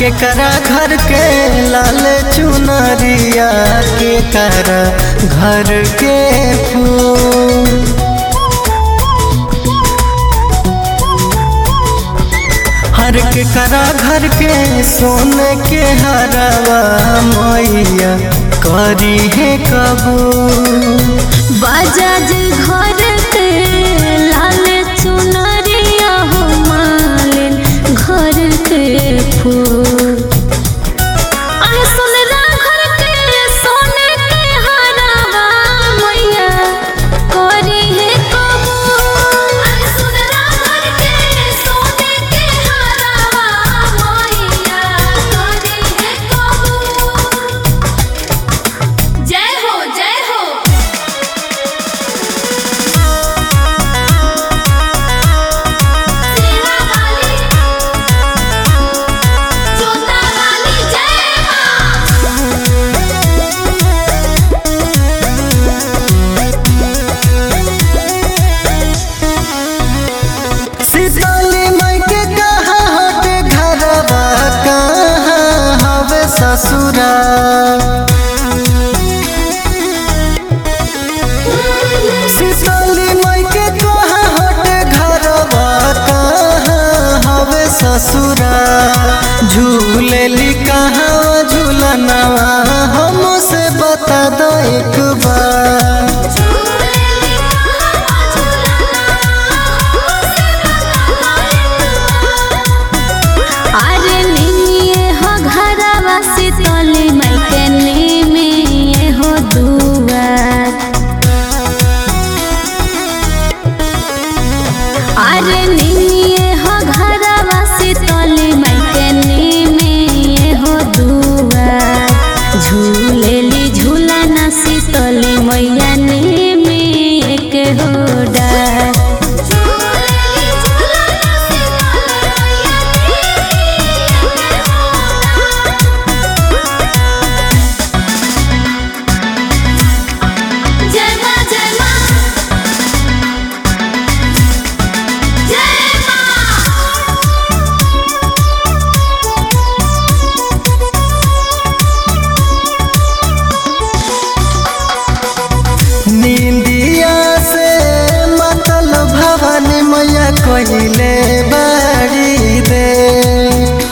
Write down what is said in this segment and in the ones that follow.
केकरा घर के लाल चुनरिया केकरा घर के फूल हर केकरा घर के सोने के हरवा मैया करी है कबूल बजाज घर के लाल चुनरिया हो मालिन घर के फूल अरे सुनरा घर के सोने के हरावा मैया करी है कबूल अरे सुनरा घर के सोने के हरावा मैया करी है कबूल जय हो जय हो सेना वाली जोता वाली जय मां सीताली माई के कहाँ हटे घरवा कहाँ हवे ससुरा सीताली माई के कहाँ हटे घरवा कहाँ हवे ससुरा झूलेली कहाँ झूलनवा हमसे बता दो एक बार झूलेली कहां झूलना अरे निमिए हो घरवा सीतली माई के निमिए हो दुआर अरे निमिए हो घरवा सीतली माई के निमिए हो दुआर झूलेली झूलना सीतली मैया निमिए के हो डार झूलेली झूलना सीतली मैया निमिए के हो जय मां जय मां जय मां नींदिया से मतल भवन मैया कहिले बाड़ी दे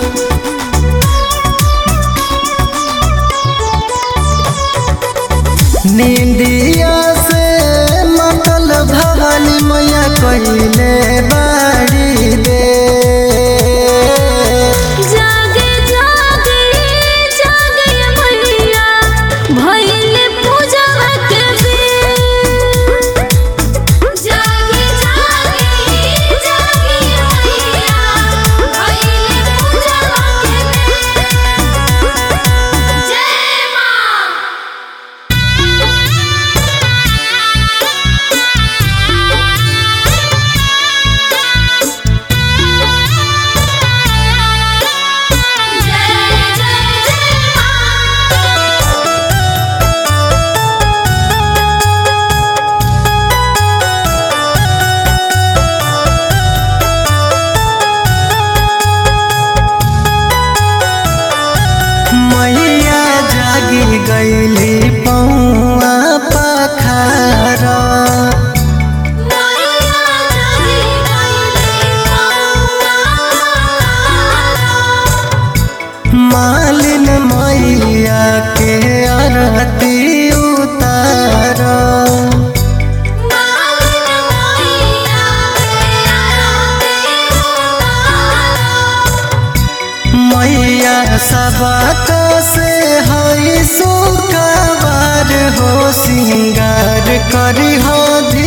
नींदिया से मतल भवन मैया कहिले बाड़ी दे जागे जागे जागे मैया भइले पूजवा के बेर जागे जागे जागे मैया भइले पूजवा के बेर जय मां जय जय जय मां मैया जागी गईली पौआ पखारा मैया जागी गईली पौआ मालिन मैया के आरती उतार मालिन मैया के आरती उतारो मैया सबक से हई सुखवार हो सिंगार करी हो